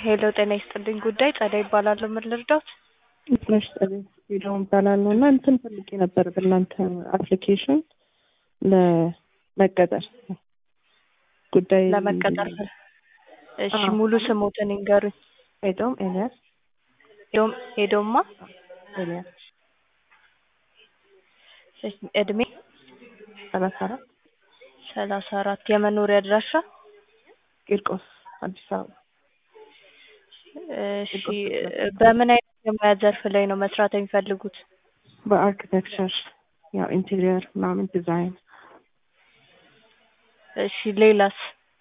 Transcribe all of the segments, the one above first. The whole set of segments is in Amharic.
ሄሎ ጤና ይስጥልኝ ጉዳይ ጸደይ ይባላለሁ። ምን ልርዳዎት? ነሽ ጸደይ ቪዲዮን እባላለሁ እና እንትን ፈልጌ ነበር በእናንተ አፕሊኬሽን ለመቀጠር ጉዳይ ለመቀጠር እሺ፣ አዎ። ሙሉ ስሞትን ይንገሩኝ። ኤዶም ኤልያስ ኤዶም ኤዶማ ኤልያስ እሺ፣ እድሜ ሰላሳ አራት ሰላሳ አራት የመኖሪያ አድራሻ ቂርቆስ አዲስ አበባ እሺ፣ በምን አይነት የሙያ ዘርፍ ላይ ነው መስራት የሚፈልጉት? በአርኪቴክቸር ያው ኢንቴሪየር ምናምን ዲዛይን እሺ፣ ሌላስ?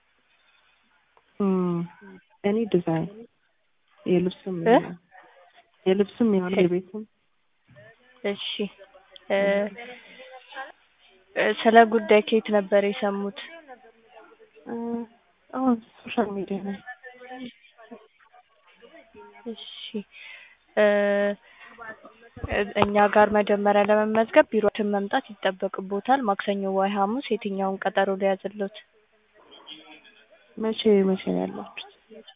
እም፣ እኔ ዲዛይን የልብስም እ? የልብስም የሆነ የቤትም እሺ እ እ ስለ ጉዳይ ከየት ነበር የሰሙት? እ፣ አሁን ሶሻል ሚዲያ ላይ እሺ እ እኛ ጋር መጀመሪያ ለመመዝገብ ቢሮችን መምጣት ይጠበቅቦታል። ማክሰኞ ወይ ሐሙስ የትኛውን ቀጠሮ ሊያዝልዎት? መቼ መቼ ነው ያላችሁት?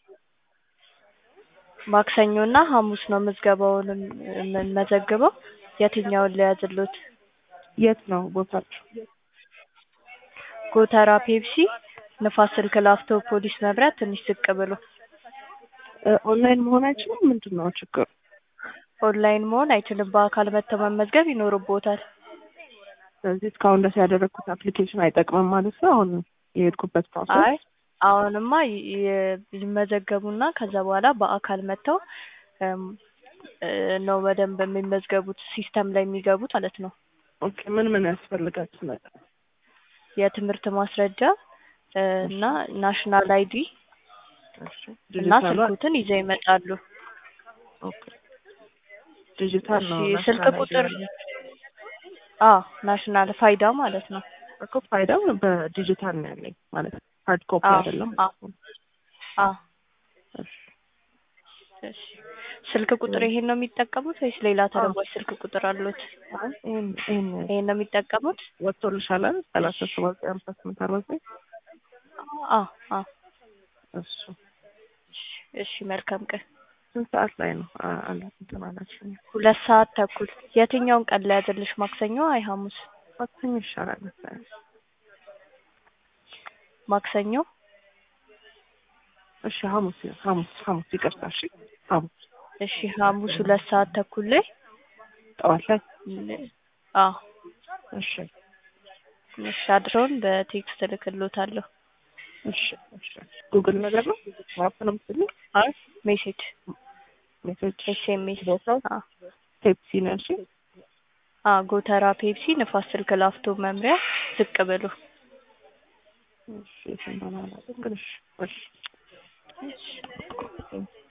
ማክሰኞ እና ሐሙስ ነው ምዝገባውን የምንመዘግበው። የትኛውን ሊያዝልዎት? የት ነው ቦታችሁ? ጎተራ ፔፕሲ ንፋስ ስልክ ላፍቶ ፖሊስ መብራት ትንሽ ዝቅ ብሎ እ፣ ኦንላይን መሆን አይችልም? ምንድን ነው ችግሩ? ኦንላይን መሆን አይችልም። በአካል መጥተው መመዝገብ ይኖርቦታል። ስለዚህ እስካሁን ድረስ ያደረግኩት አፕሊኬሽን አይጠቅምም ማለት ነው። አሁን የሄድኩበት ፕሮሰስ አይ አሁንማ ይ- ይ- ይመዘገቡና ከዛ በኋላ በአካል መጥተው እም፣ እ፣ ነው በደንብ የሚመዝገቡት ሲስተም ላይ የሚገቡት ማለት ነው። ኦኬ። ምን ምን ያስፈልጋችሁ ነገር? የትምህርት ማስረጃ እ፣ እና ናሽናል አይዲ እሺ። እና ዲጂታል ስልኩትን ይዘው ይመጣሉ። ኦኬ። ዲጂታል ነው እሺ፣ ስልክ ናሽናል ቁጥር አይዲ አ ናሽናል ፋይዳ ማለት ነው። እኮ ፋይዳው በዲጂታል ነው ያለኝ ማለት ነው። ሃርድ ኮፒ አዎ፣ አይደለም። አዎ። አ እሺ። እሺ ስልክ ቁጥር ይሄን ነው የሚጠቀሙት ወይስ ሌላ ተለዋጭ ስልክ ቁጥር አሉት? አይ ይሄን ይሄን ይሄን ነው የሚጠቀሙት? ወጥቶልሻል አይደል? ሰላሳ ሰባት ዘጠኝ አምሳ ስምንት አርባ ዘጠኝ አ አ እሱ እሺ፣ እሺ መልካም ቀን። ስንት ሰዓት ላይ ነው አ- አለ እንትን አላችሁ? ሁለት ሰዓት ተኩል የትኛውን ቀን ላይ ያዘልሽ? ማክሰኞ አይ ሐሙስ? ማክሰኞ ይሻላል መሰለኝ። ማክሰኞ እሺ ሐሙስ ሐሙስ ሐሙስ ይቅርታ። እሺ ሐሙስ እሺ ሐሙስ ሁለት ሰዓት ተኩል ላይ ጠዋት ላይ አ እሺ እሺ አድረውን በቴክስት እልክልዎታለሁ። እሺ እሺ ጉግል ነገር ነው ማፕ ነው የምትልኝ አይ ሜሴጅ ሜሴጅ ኤስኤምኤስ ቦታው አ ፔፕሲ ነው እሺ አ ጎተራ ፔፕሲ ንፋስ ስልክ ላፍቶ መምሪያ ዝቅ ብሎ እሺ ስንት ነው ማለት ግን እሺ እሺ እሺ